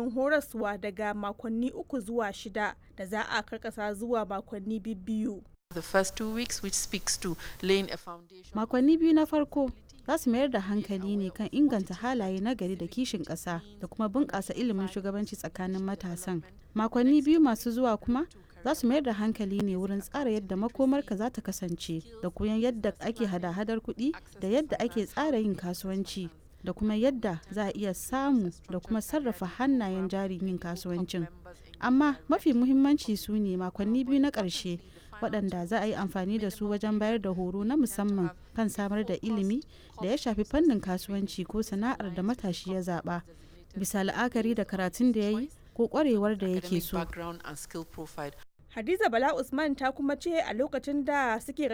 zaman horaswa daga makonni uku zuwa shida da za a karkasa zuwa makonni biyu. The first two weeks, which speaks to laying a foundation. Makonni biyu na farko za su mayar da hankali ne kan inganta halaye na gari da kishin ƙasa da kuma bunƙasa ilimin shugabanci tsakanin matasan. Makonni biyu masu zuwa kuma za su mayar da hankali ne wurin tsara yadda makomarka za ta kasance da koyon yadda ake hada-hadar kuɗi da yadda ake tsara yin kasuwanci da kuma yadda za a iya samu da kuma sarrafa hannayen jarin yin kasuwancin. Amma mafi muhimmanci su ne makonni biyu na ƙarshe waɗanda za a yi amfani da su wajen bayar da horo na musamman kan samar da ilimi da ya shafi fannin kasuwanci ko sana'ar da matashi ya zaɓa bisa la'akari da karatun da ya yi ko ƙwarewar da yake so. Hadiza Bala Usman ta kuma ce a lokacin da suke